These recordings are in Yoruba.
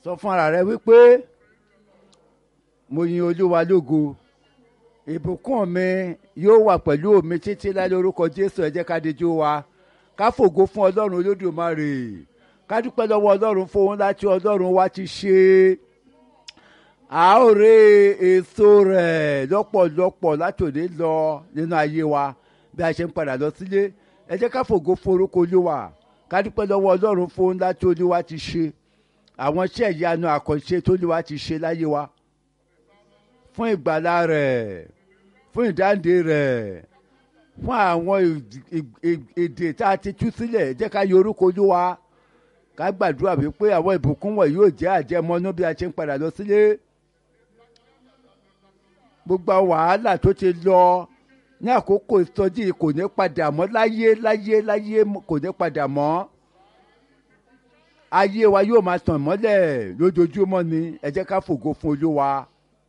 sọ fún ara rẹ wípé mo yin olúwa lógo ìbùkún mi yóò wà pẹ̀lú mi títí láì lórúkọ jésù ẹ jẹ́ ká dijú wa ká fògo fún ọlọ́run olódùmarè ká dúpẹ́ lọ́wọ́ ọlọ́run fún ohun láti ọlọ́run wa ti ṣe a ó rí èso rẹ̀ lọ́pọ̀lọpọ̀ láti òde lọ nínú ayé wa bí a ṣe ń padà lọ sílé ẹ jẹ́ ká fògo fún orúkọ olúwa ká dúpẹ́ lọ́wọ́ ọlọ́run fún ohun láti olúwa ti ṣe àwọn iṣẹ́ ìyanu àkànṣe tó olúwa ti ṣe láyé wa fún ìgbàlá rẹ̀ fún ìdáǹdè rẹ̀ fún àwọn èdè tá a ti tú sílẹ̀ jẹ́ ká yọ orúkọ olúwa ká gbàdúrà wípé àwọn ìbùkún wọ̀nyí yóò jẹ́ àjẹmọ́nú bí a ṣe ń padà lọ sílé gbogbo wàhálà tó ti lọ ní àkókò ìsọjí kò ní padà mọ́ láyé láyé láyé kò ní padà mọ́ ayé wa yóò máa tàn mọ́lẹ̀ lójoojúmọ́ ni ẹ jẹ́ ká fògo fún olúwa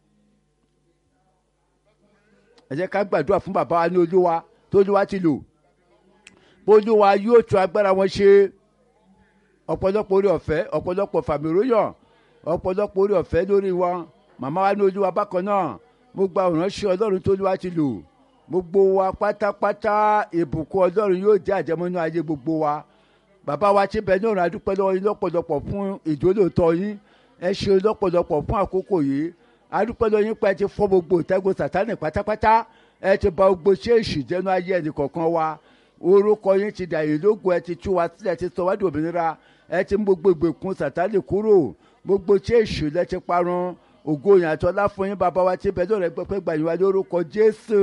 ẹ jẹ́ ká gbàdúrà fún bàbá wa ní olúwa tó olúwa ti lò olúwa yóò tún agbára wọn ṣe ọ̀pọ̀lọpọ̀ orí ọ̀fẹ́ ọ̀pọ̀lọpọ̀ fàmìróyàn ọ̀pọ̀lọpọ̀ orí ọ̀fẹ́ lórí wọn màmá wa ní olúwa bákan náà mo gba òránṣẹ́ ọlọ́run tó olúwa ti lò gbogbo wa pátápátá ìbùkún ọlọ́run yóò jẹ́ àjẹmọ́nú ayé gbogbo wa bàbá wa ti bẹ̀ ní ọ̀run adúpẹ́ lọ́wọ́ yín lọ́pọ̀lọpọ̀ fún ìjólóòtọ́ yín ẹ ṣe lọ́pọ̀lọpọ̀ fún àkókò yìí adúpẹ́ lọ́wọ́ yín pé ẹ ti fọ́ gbogbo ìtẹ́gùn sàtánì pátápátá ẹ ti bà gbogbo ṣéèṣì jẹ́nu ayé ẹnì kọ̀ọ̀kan wa orúkọ yín ti dà yín lógo ẹ ti tú wa sílẹ̀ ti sọ wá di òmìnira ẹ ti mú gbogbo ìgbèkùn sàtánì kúrò gbogbo ṣéèṣì lẹ ti parun ògo yàn àtọ́lá fún yín bàbá wa ti bẹ̀ lọ́rẹ̀ pẹ́pẹ́ gbà yín wá lórúkọ jésù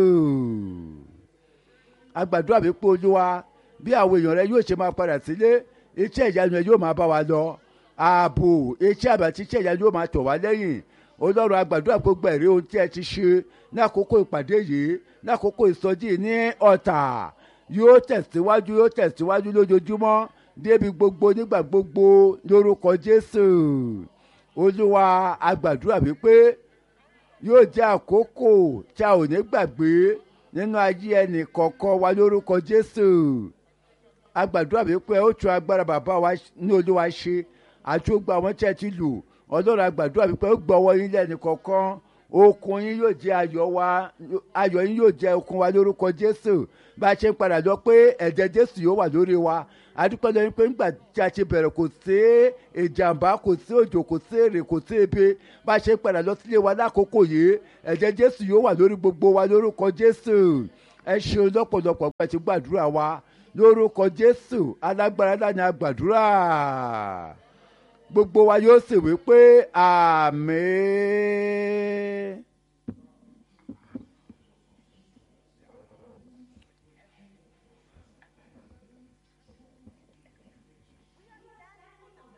agbàdúrà mi pé olúwa bí àwọn èèyàn rẹ yóò ṣe máa padà sílé iṣẹ́ ìyanu yóò máa bá wa lọ ààbò iṣẹ́ àbàtí iṣẹ́ ìyanu yóò máa tọ̀ wá lẹ́yìn ọlọ́run agbàdúrà gbogbo ẹ̀rí ohun tí ẹ ti ṣe ní àkókò ìpàdé yìí ní àkókò ìsọjí ní ọ̀tà yóò tẹ̀síwájú yóò tẹ̀síwájú lójoojúmọ́ débi gbogbo nígbà gbogbo lórúkọ jésù olúwa agbàdúrà wípé yóò jẹ́ àkókò tí a ò ní gbàgbé nínú ayé ẹnì kọ̀ọ̀kan wa lórúkọ jésù agbàdúrà wípé ó tún agbára bàbá wa ní olúwa ṣe àti ó gba àwọn tí ẹ ti lù ọlọ́run agbàdúrà wípé ó gbọ́wọ́ yín lẹ́nu kọ̀ọ̀kan okun yín yóò jẹ́ ayọ̀ wa ayọ̀ yín yóò jẹ́ okun wa lórúkọ jésù bá a ṣe ń padà lọ pé ẹ̀jẹ̀ jésù yóò wà lórí wa adúpẹ́ lóyún pé nígbà tí a ti bẹ̀rẹ̀ kò sí ìjàmbá kò sí òjò kò sí èrè kò sí ebi bá a ṣe ń padà lọ sílé wa lákòókò yìí ẹ̀jẹ̀ jésù yóò wà lórí gbogbo wa lórúkọ jésù ẹ ṣeun lọ́pọ̀lọpọ̀ pé ti gbàdúrà wa lórúkọ jésù alágbára láni agbàdúrà gbogbo wa yóò sì wí pé àmín.